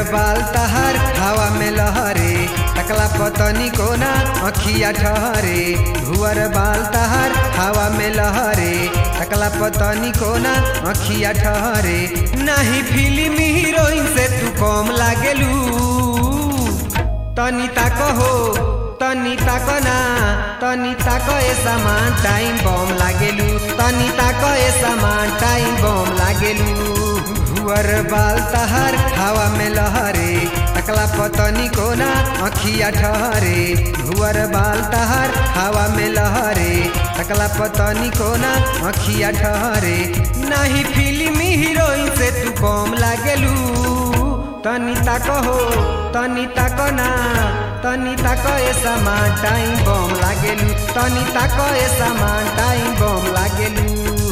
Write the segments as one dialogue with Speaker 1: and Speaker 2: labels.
Speaker 1: बाल तहार हवा में लहरे टकला पतनी कोना अखिया ठहरे भुअर बाल तहार हवा में लहरे टकला पतनी कोना अखिया ठहरे नाही फिल्म हीरोइन से तू कम लागेलू तनी ताक हो तनी ताक ना तनी ताक ए सामान टाइम बम लागेलू तनी ताक ए सामान टाइम बम लागेलू भुअर बाल तहार हवा में लहरे टकला पतनी कोना अखिया ठहरे भुअर बाल तहार हवा में लहरे टकला पतनी कोना अखिया ठहरे नाही फिल्म हीरोइन से तू कम लागेलू तनी ताक हो तनी ताक ना तनी ताक ए सामान टाइम बम लागेलू तनी ताक ए सामान टाइम बम लागेलू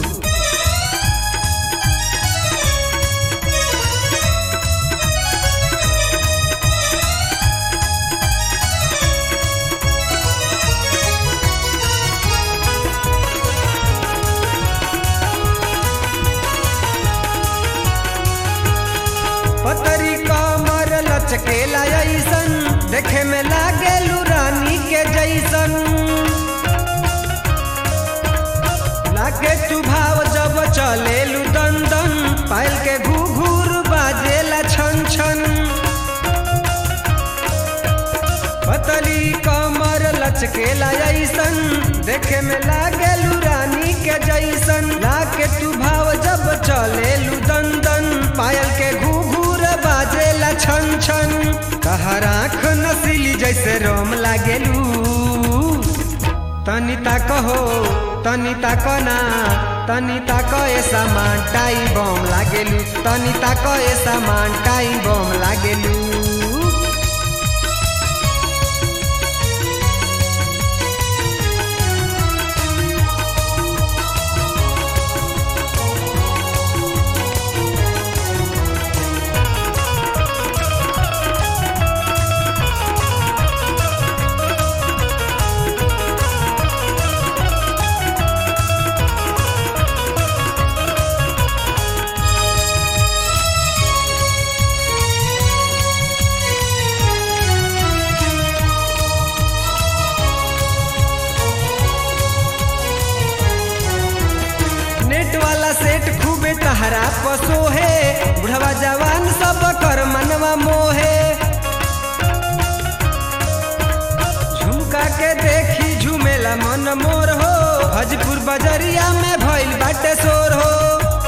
Speaker 1: पतरी कमर लचकेला ऐसन देखे में लागेलू रानी के जैसन लागे तू भाव जब चलेलू दन दन पायल के घूघूर बाजेला छन छन पतली कमर लचकेला ऐसन देखे में लागेलू रानी के जैसन लागे तू भाव जब चलेलू दन दन पायल के घूघूर बाजेला छन छन कहर आँख नसीली जैसे रोम लागेलू तनी ताक हो तनी ताक ना तनी ताक ए सामान टाई बम लागेलू तनी ताक ए सामान टाई बम लागेलू नेट वाला सेट खूबे तहरा पसो है बुढ़वा जवान सब कर मनवा मोहे झुमका के देखी झूमेला मन मोर हो हजपुर बजरिया में भइल बाटे शोर हो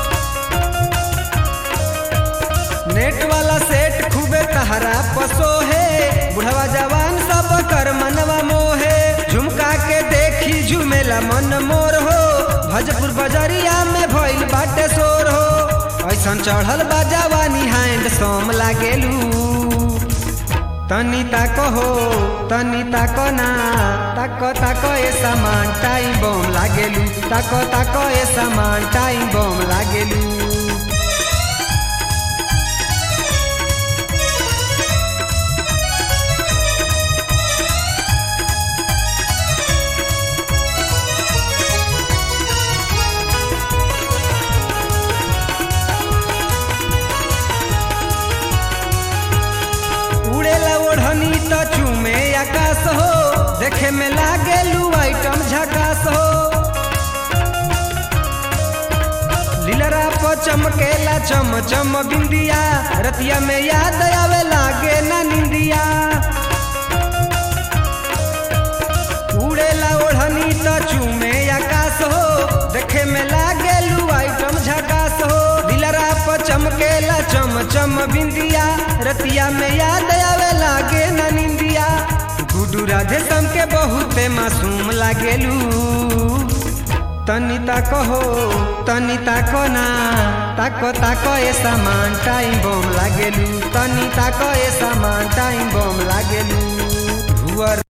Speaker 1: नेट वाला सेट खूबे तहरा पसो है बुढ़वा जवान सब कर मनवा मोहे झुमका के देखी झूमेला मन मोर हो भजपुर बजरिया में भइल बाटे शोर हो ऐसन चढ़ल बा जवानी हैंड सोम लागेलू तनी ताक हो तनी ताक ना ताक ताक ए सामान टाइम बम लागेलू ताक ताक ए सामान टाइम बम लागेलू उड़ेला ओढ़नी त चूमे आकाश हो देखे में लागेलू आइटम झकास हो लीलरा पर चमकेला चम चम बिंदिया रतिया में याद आवे लागे ना निंदिया उड़ेला ओढ़नी त चूमे आकाश हो देखे में लागेलू आइटम झकास हो दिलरा पर चमकेला चम चम बिंदिया रतिया में याद आवे लागे ना निंदिया गुडू राधे सम के बहुते मासूम लागेलू तनी ताक हो तनी ताक ना ताक ताक ए सामान टाइम बम लागेलू तनी ताक ए सामान टाइम बम लागेलू भुअर